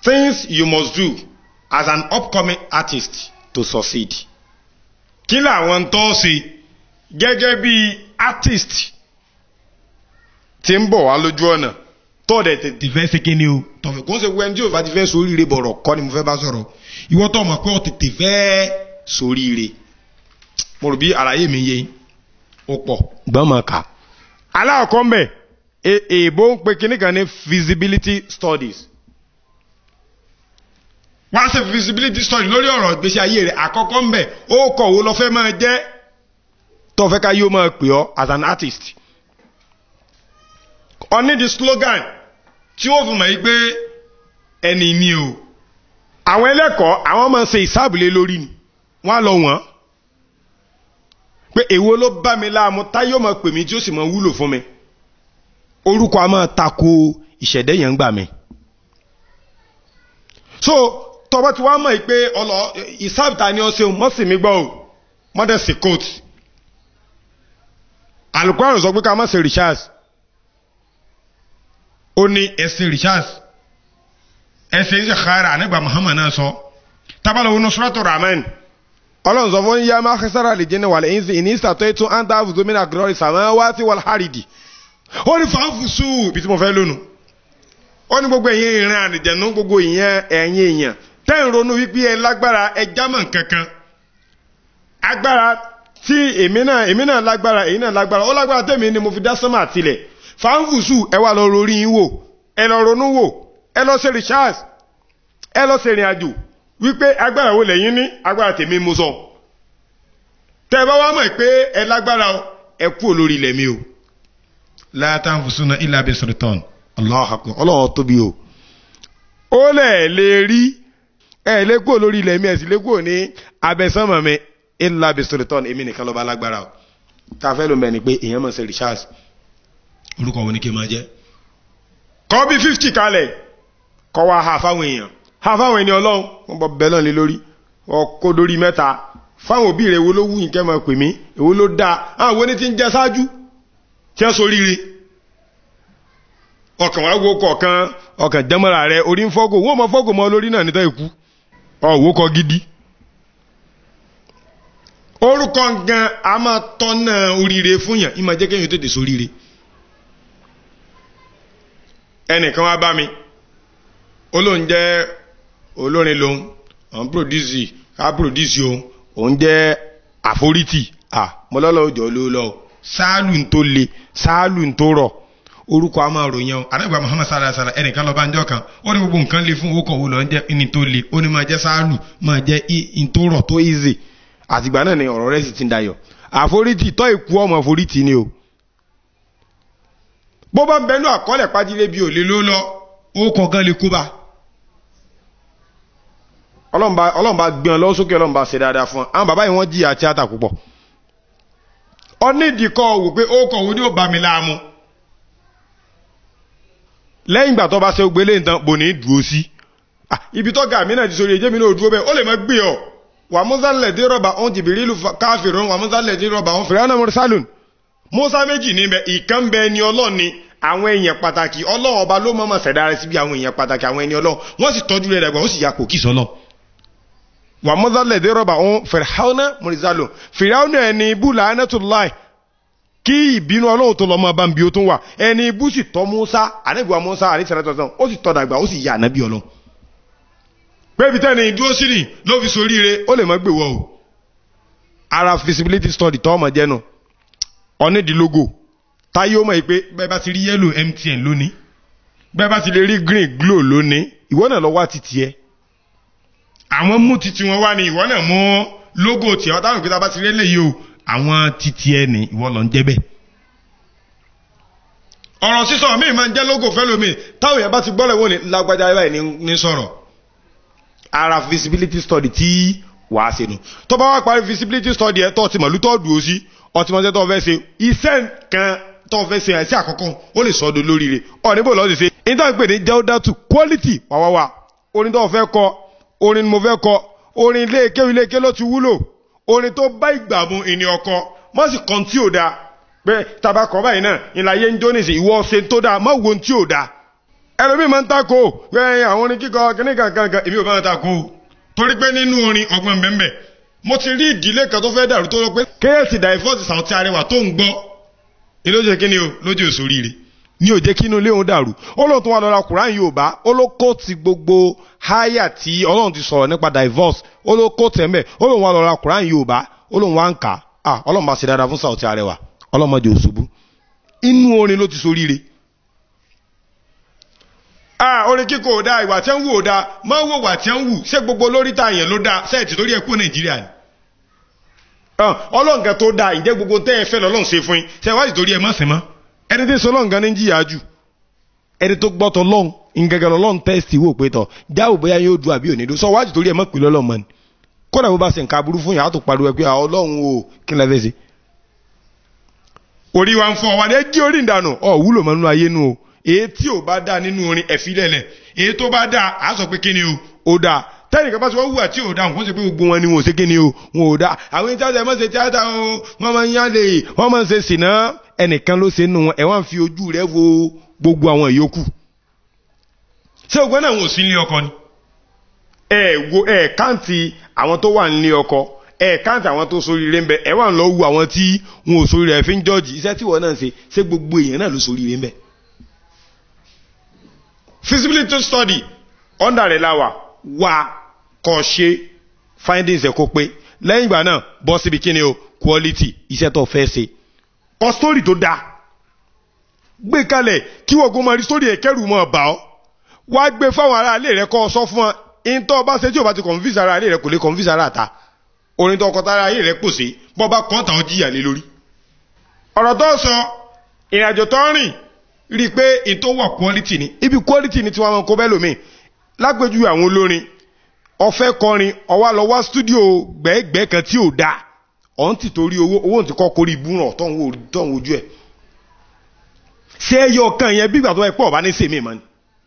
things you must do as an upcoming artist to succeed. kí làwọn tó ṣe gẹ́gẹ́ bí artist tí ń bọ̀ wá lójú ọ̀nà tó dẹ̀ tètè fẹ́ ṣe kíni o tọ̀fẹ̀ kó ń ṣe wẹ́n tí o bá ti fẹ́ soríire bọ̀rọ̀ kọ́ ni mo fẹ́ bá sọ̀rọ̀ ìwọ tó mọ̀ pé o tètè fẹ́ soríire mo rò bí àlàyé mi yé ó pọ̀ gbọ́n mọ̀ ká. aláàkọ́ ń bẹ̀ èèbó ń pe kíní kan ní feasibility studies wọ́n á ṣe feasibility study lórí ọ̀rọ̀ ìgbésí ayé rẹ̀ àkọ́kọ́ ń bẹ̀ ó kọ̀ wo lọ fẹ́ máa jẹ́ tó fẹ́ ká yóò máa pè ọ́ as an artist ọ ní di slogan tí ó fún mọ̀ yí pé ẹni ni o àwọn ẹlẹ́kọ̀ọ́ àwọn máa ń ṣe ìsáàbùlé lórí ni wọ́n á lọ wọ́n pé èwo ló bá mi láàmú táyé ó máa pè mí tí ó sì máa wúlò fún mi orúkọ a máa tako ìṣẹ̀dẹ̀ yẹn ń gbà mí so tọba tí wàá mọ̀ yìí pé ọlọ ìsáàbùtà ni ó ṣe mọ́sì mi gbọ́ o mọ́dẹ̀sì coat alukóran sọ pé ká má ṣe richard ó ní ẹsẹ̀ richard ẹsẹ̀ ìṣèkára ànígbà muhammad náà sọ tábàlù wọn sọ́tò rahman ọlọ́run sọ fún yá máa kẹsàrà lè jẹ́ ní wàlẹ̀ ẹ̀yìn sí ìní ìsàtọ́ ètò àǹtà àfùsọ́mìnà glory sàmọ́ wá sí wàlẹ̀ hàrìdì ó ní fàáfùsù ibi tí mo fẹ́ lónìí ó ní gbogbo ẹ̀yin ìran àdìjẹ̀nú gbogbo ìyẹn ẹ̀yin èèyàn tẹ́ ń ronú wípé ẹ lágbára ẹ jámọ̀ kankan agbára tí èmi náà èmi náà lágbára èyí náà lágbára ó lágbára tèmi ni mo fi dá sánmà tilẹ̀ fàáfùsù ẹ wà lọ rorí yín wò ẹ lọ ronú wò ẹ lọ ṣe research ẹ lọ ṣe ìrìn àjò wípé agbára wo lẹ́yìn ní agbára tèmi mo sọ tẹ́ ẹ bá wá mọ̀ pé ẹ lágbára ẹ kú olórí ilẹ̀ mi o látàfùsùnà ilà abẹ́sọ̀rọ̀tàn ọlọ́run tóbi o ó lẹ̀ lè rí ẹ lè kú olórí ilẹ̀ mi ẹ̀ sì lè kú ní abẹ́sánmọ̀ mi ilà abẹ́sọ̀rọ̀tàn èmi nìkan lọ́ba lágbára o káfẹ́ ló mẹ́ni pé èèyàn mọ̀ sí richard orúkọ wo ni kí n máa jẹ́ kọ́ bí fifty kalẹ̀ kọ́ wa ha fáwọn èèyàn ha fáwọn ènìyàn ọlọ́run wọ́n bọ̀ bẹ́ẹ̀ náà lé lórí ọkọ̀ lórí mẹ́ta fáwọn òbí rẹ̀ èwo ló wù yín kẹ́ máa pè mí èwo ló dáa àwọn oní ti ń jẹ ṣáájú tí wọ́n soríire ọkàn wá wo kọ̀ọ̀kan ọkàn jẹ́mọ́ra rẹ̀ orí ń fọ́gò wọ́n mọ fọ́gò mọ́ lórí náà níta ikú ọ̀wọ́ kọ gidi orúkọ gan a máa tọ́nà oríire fún yàn ìmọ̀ jẹ́ kéèyàn tètè soríire ẹnìkan wá bá mi olóhùn jẹ́ olórin lòun òun produce ká produce òun òun jẹ́ àforítì à mọ́lọ́lọ́ òjò ló lọ sáàlù ń tó le sáàlù ń tó rọ̀ orúkọ a máa ròyìn o àdàgbà muhammad sallallahu alaihi wasallam ẹnìkan lọ bá ń jọ kan ó ní gbogbo nǹkan le fún owó kan wo lọ ń jẹ́ ní tó le ó ní máa jẹ́ sáàlù máa jẹ́ in tó rọ̀ tó easy àtìgbà náà ni ọ̀rọ̀ rẹ̀ sì ti ń dayọ̀ àforítì tọ́ ìkú ọmọ àforítì ni o bó bá ń bẹnu àkọọ́lẹ̀ pàdílé bí òlé ló lọ ó kọ̀ọ̀kan lè kó bá ọlọ́run bá gbé ọ lọ́wọ́ sókè ọlọ́run bá ṣe dáadáa fún ọ àwọn bàbá yìí wọ́n jìyà tíátà púpọ̀ ọ nídìí kọ́ wò pé ó kọ̀ wo ni ó bá mi láàmú lẹ́yìn ìgbà tó bá ṣe gbélé nǹkan bò ní dúró sí ibi tó ga mí náà ti sori èjé mi náà dúró bẹ́ẹ̀ ó lè má gbé ọ wà mọ́sálẹ̀ dé rọ̀bà ọ̀hún jìbìrì ìlú káfíìrún wà mọ́sálẹ̀ dé rọ̀bà ọ̀hún fìrẹ́ ọ̀nà mọ́sálùn mọ́sá méjì níbẹ̀ ìkan bẹ ni ọlọ́ọ̀ni àwọn èèyàn pàtàkì ọlọ́run ọba ló mọ̀ọ́mọ̀ ṣẹ̀dá rẹ̀ síbi àwọn èèyàn pàtàkì àwọn ẹni ọlọ́run wọ́n sì tọ́jú rẹ̀ dàgbà ó sì ya kò kí sọ́lọ́ wà mọ́sálẹ̀ dé rọ̀bà ọ̀hún fìrẹ́hánà mọ́sálùn fìrẹ́hánà ẹni ibú làánẹ́tùláì kí ìbínú ọlọ́run tó lọ́mọ bá ń bí ó tún wà ẹni ibú sì tọ́ Mùsá àníbùwà Mùsá àníṣẹ́rẹ́tọ̀sán ó sì tọ́ dàgbà ó sì yà ànábì ọlọ́run pé ibi tẹ́ni dúró sí ni ló fi soríire ó lè má gbé wọ o ara feasibility study tọ́ ọmọ jẹ́nu ọ̀nídìílógò táyé ó mọ̀ pé bẹ́ẹ̀ bá ti rí yellow MTN lónìí bẹ́ẹ̀ bá ti lè rí green Glo lónìí ìwọ náà lọ wá títì ẹ àwọn mú títì wọn wá ní ìwọ náà mú logo tiẹ̀ táwọn ìpínlẹ̀ bá ti rí eléyìí o àwọn títì ẹ ní ìwọ lọ ń jẹ́ bẹ́ẹ̀ ọ̀rọ̀ sísọ mi máa ń jẹ́ logo fẹ́lómi táwọn èèyàn bá ti gbọ́lẹ̀ wọ́n ní lágbájá báyìí ní sọ̀rọ̀ ara visibility study tí wàá ṣe nù tó bá wá parí visibility study ẹ̀ tó ti mọ̀lú tó dùn ó sí ọtí mọ́tẹ́ tó fẹ́ ṣe iṣẹ́ kan tó fẹ́ ṣe ẹ̀sẹ̀ àkọ́kọ́ ó lè sọ́dọ̀ lóríire ọ̀ níbo lọ́ọ́ ti ṣe ní táwọn pè ní jẹ́wọ́dátù quality wàwáwà orin tó fẹ́ kọ orin ni mo fẹ́ kọ orin ilé kéwì ilé ké ló ti wúlò orin tó bá ìgbà mu ìní ọkọ mọ́ sì kan tí ò dáa pé tabakọ̀ báyìí náà ìlàyé ń jó nìsí ìwọ ṣe tó dáa mọ́ wo tí ò dáa ẹlòmíì máa ń takò pé àwọn orin kíkọ kíní kankan èmi ò bá wọn takò torí pé nínú orin ọgbọ́n bẹ́ẹ̀ mo ti rí ìdílé kan tó fẹ́ dàrú tó lọ pé kéèsì dàìfọ́ọ̀sì Saoty Arewa tó ń gbọ́ ni ló jẹ́ kí ni o lójú òṣòríire ní òjé kí inú ilé òun dàrú ó lóun tó wà lọ́ra Quran Yorùbá ó ló kó ti gbogbo háyà tí Ọlọ́run ti sọ̀rọ̀ nípa divorce ó ló kó tẹ̀mẹ̀ ó lóun wà lọ́ra Quran Yorùbá ó lóun wá ń kà á Ọlọ́run bá ṣe dáadáa fún Saoty Arewa ọlọ́mọdé òṣùbù inú orin ló ti soríire ah orin kíkọ ò dáa ìwà tí ń wù ò dáa máa wò wà tí ń wù ṣé gbogbo lórí ta yẹn ló dáa sẹ́ẹ̀tì lórí ẹ̀kú nàìjíríà ni. ọlọ́ǹkan tó dáa ìjẹ́ gbogbo tẹ́ ẹ fẹ́ lọ́lọ́run ṣe fún yín ṣe wáyé torí ẹ má sìn mọ́. ẹni tí ń sọ lọ́ǹkan ní jìyà jù ẹni tó gbọ́tọ̀ lọ́n ìgẹ̀gẹ̀ lọ́n tẹ́sítì wò pé tọ̀ jáwò bóyá yóò du àbí òní sọ wájú torí ẹ mọ̀ pé lọ́lọ́ mọ́ ni kódà bó bá ṣe nǹkan aburú fún yàrá tó pariwo ẹ pé ọlọ́run o kí n lè fẹ́ ṣe. orí wa ń fọ wa ní ẹ jí orí ìdànù ọ wúlò mọ́ nínú ayé nu o èyí tí ò bá dáa nínú orin ẹ̀fí lẹ̀lẹ̀ èyí tó bá dáa á sọ pé kíni o ò dáa tẹ́nìkan bá sọ wọ́n wùwà tí ò dáa wọ́n sọ pé gbogbo wọn ni wọn ò ṣe kíni o wọn ò dáa àwọn ẹni tíátà ẹ̀ máa ṣe tíátà o wọ́n máa ń yálè wọ́n máa ń ṣe sìnà ẹnìkan ló ṣe nù wọn ẹ̀ wọ́n fi ojú rẹ̀ wo gbogbo àwọn ìyókù. ṣé ògbọ́n náà wọn ò sí nílé ọkọ ni. ẹ wo ẹ káǹtì àwọn tó wà nílé ọkọ ẹ káǹtì àwọn tó sóríire ń bẹ ẹ wà ń lọ wu àwọn tí wọn ò sóríire ẹ fi ń jọ́ọ̀jì iṣẹ́ tí wọ́n náà ń ṣe ṣé gbogbo èèyàn náà ló sóríire ń bẹ feasibility study under rẹ̀ la wà wá kọ́ ṣe findings ẹ̀ kó pé lẹ́yìn ìgbà náà bọ́ síbi kí ni o quality iṣẹ́ tó fẹ́ ṣe kọ́ story tó dáa gbé kalẹ̀ kí wọ́n kó máa rí story ẹ̀ kẹ́rù mọ́ bá ọ́ wá gbé fáwọn ará ilé rẹ̀ kọ́ ọ sọ fún ọ ìntọ́ bá ṣe tí o bá ti convince ara ilé rẹ̀ kò lè convince ara ta orin tó kọta ara ilé rẹ̀ pò sí bọ́ bá kọ́ tàwọn jìyà lé lórí ọ̀rọ̀ tó sọ ìrìnàjò tó rìn rí i pé ètò wà quality ni ibi quality ni tiwọn kó bẹ́ẹ̀ lómi lápẹjù àwọn olórin ọ̀fẹ́ kọrin ọwá lọ wá studio gbẹ́gbẹ́ kan tí ò dáa ọ̀n ti torí owó owó ti kọ́ kórí ibùràn tọ̀hún ojú ẹ̀ ṣé ẹyọ kan yẹn bí ìgbà tó ẹ pọ̀ bá ní sèmi mọ́ ni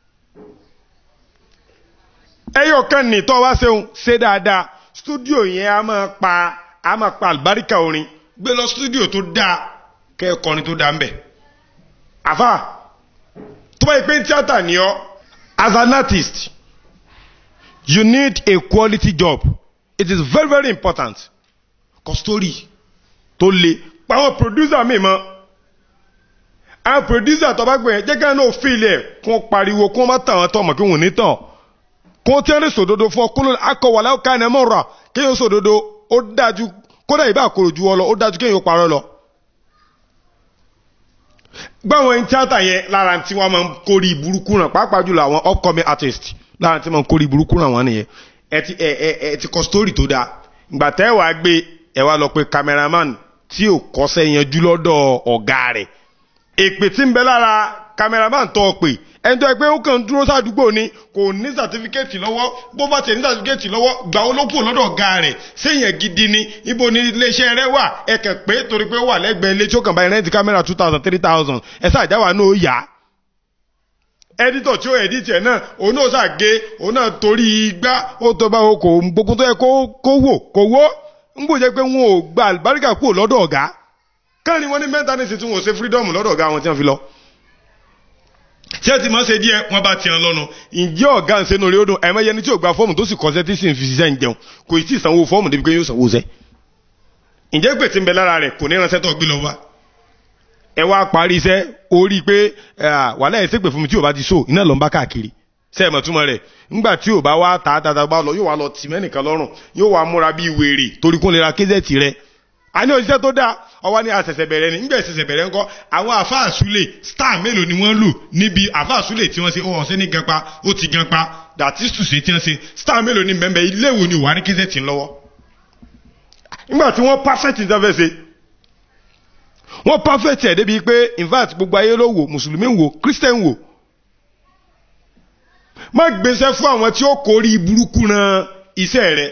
ẹyọ kan ní tọ́ wá ṣeun ṣe dáadáa studio yẹn a máa pa a máa pa àlùbáríkà orin gbé lọ studio tó dáa kẹ́ ẹ kọrin tó dáa ń bẹ̀ àfà tó bá yẹ pé tíátà ni ọ as an artist you need a quality job it is very very important kọ story tó le pàwọn producer mi mọ àwọn producer tó bá gbé yẹn jẹ́gẹ́ náà fíìlì ẹ̀ kó pariwo kó má tàn án tọ̀ mọ̀ kí wọ́n ní tàn kó tí wọ́n ní sòdodo fún ọ kó ló akọ̀wàlá ọ̀ka ẹ̀ mọ̀ rà kéèyàn sòdodo ó dájú kódà ìbá àkòrò ju ọ lọ ó dájú kéèyàn parọ́ lọ gbáwọn ẹni tíátà yẹn lára tí wọ́n máa ń kórìí burúkú náà pàápàá jùlọ àwọn upcoming artist lára tí wọ́n máa ń kórìí burúkú náà wọ́n nìyẹn ẹ ti ẹ ẹ ẹ ti kọ story tó dáa ìgbà tẹ́ ẹ wàá gbé ẹ wá lọ pé cameraman tí ò kọ́sẹ́ yanjú lọ́dọ̀ ọ̀gá rẹ̀ èpè tí ń bẹ lára cameraman tó o pè ẹni tó ẹ pé ó kàn ń dúró sádùúgbò ni kò ní sàtífíkẹ́ẹ̀tì lọ́wọ́ bó bá tẹ̀ ní sàtífíkẹ́ẹ̀tì lọ́wọ́ gbà ó ló kù lọ́dọ̀ ọ̀gá rẹ̀ séèyàn gidi ni ibo ni iléeṣẹ́ rẹ wà ẹ kàn pé torí pé ó wà lẹ́gbẹ̀ẹ́ ilé tí ó kàn bá rẹ́ǹtì kámẹ́rà two thousand three thousand ẹ sàjáwá náà ó yá ẹdítọ̀ tí ó ẹdítì ẹ̀ náà òun náà ṣàgé òun náà torí igbá ó tó bá wo kò gbogbo tó yẹ kó wò kò wó ń bò jẹ́ pé wọn ò gba àlùbáríkà kúrò lọ́dọ̀ ọ̀gá káàní wọn ní mẹ́ta ní ìsìn tí wọn ò ṣe fírídọ́ọ̀mù lọ́dọ̀ ọ̀gá wọn tí wọ́n fi lọ tí ẹ ti máa ṣe díẹ̀ wọ́n bá tiẹ̀ lọ́nu ǹjẹ́ ọ̀gá ń sẹ́nu orí ó dùn ẹ̀mọ́ yẹni tí ò gba fọ́ọ̀mù tó sì kọ́sẹ́ tí sì ń fi ṣiṣẹ́ ń jẹun kò tí ì sanwó fọ́ọ̀mù débi pé yóò sanwó sẹ́ ǹjẹ́ pè tí ń bẹ lára rẹ̀ kò ní ránṣẹ́ tó gbé lọ wá ẹ wá parí iṣẹ́ orí pé wàhálà ẹ̀ ṣègbè fún mi tí ò bá ti so iná ló ń bá káàkiri sẹ́ẹ̀mọ̀ túmọ̀ rẹ̀ ńgbà tí ò bá wá tà tàtà bá lọ yóò wá lọ tì mẹ́nìkan lọ́rùn yóò wá múra bíi wèrè torí kún lè ra kézẹ́ẹ̀tì rẹ̀ a ní òṣìṣẹ́ tó dáa ọwọ́ ní àṣẹ̀ṣẹ̀ bẹ̀rẹ̀ ni nígbà ìṣẹ̀ṣẹ̀ bẹ̀rẹ̀ ńkọ́ àwọn àfáàsúlẹ̀ star mélòó ni wọ́n lò níbi àfáàsúlẹ̀ tí wọ́n ṣe ó ọ̀sẹ̀ ní ganpa ó ti ganpa dàtísù ṣe tí wọ́n ṣe star mélòó ni bẹ́ẹ̀ ilé ìwò ni wà ní kézẹ́ẹ̀tì lọ́wọ́ nígbà tí wọ́n perfect ìjọba ṣe wọ́n perfect ẹ̀ débi pé in fact gbogbo ayé ló wò mùsùlùmí wò christian wò má gbéṣẹ́ fún àwọn tí ó kórìí burúkú ran iṣẹ́ rẹ̀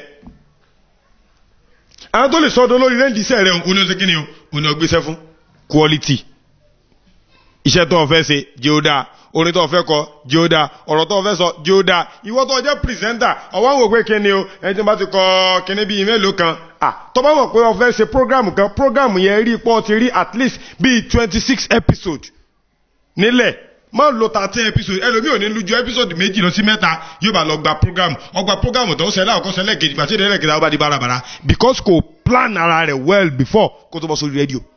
àwọn tó lè sọ́dọ̀ lórí rẹ́ǹdì iṣẹ́ rẹ̀ òun ní ọ̀sẹ̀ kíni o òun ní ọgbẹ́sẹ̀ fún quality iṣẹ́ tó o fẹ́ ṣe jẹ́ ó dáa orin tó o fẹ́ kọ jẹ́ ó dáa ọ̀rọ̀ tó o fẹ́ sọ jẹ́ ó dáa ìwọ tó o jẹ́ pìrìsẹ́ńtà ọwọ́ àwọn òpin kíni o ẹni tí wọ́n bá ti kọ kíní bíi mélòó kan à tó bá mọ̀ pé o fẹ́ ṣe program kan program yẹn rí pọ́ ti rí at least bíi twenty six episode nílẹ̀ má lo thirteen episode ẹlòmíì ò ní lu ju episode méjì lọ sí mẹ́ta yóò bá lọ gba program ọgbà program tó ń ṣẹlẹ̀ àkọ́kọ́ ṣẹlẹ̀ kejì gbàtí ìdẹ́rẹ́ kejì àwọn bá di bárabàrà because kò plan ara rẹ̀ well before kó tó bọ́ sórí rédíò.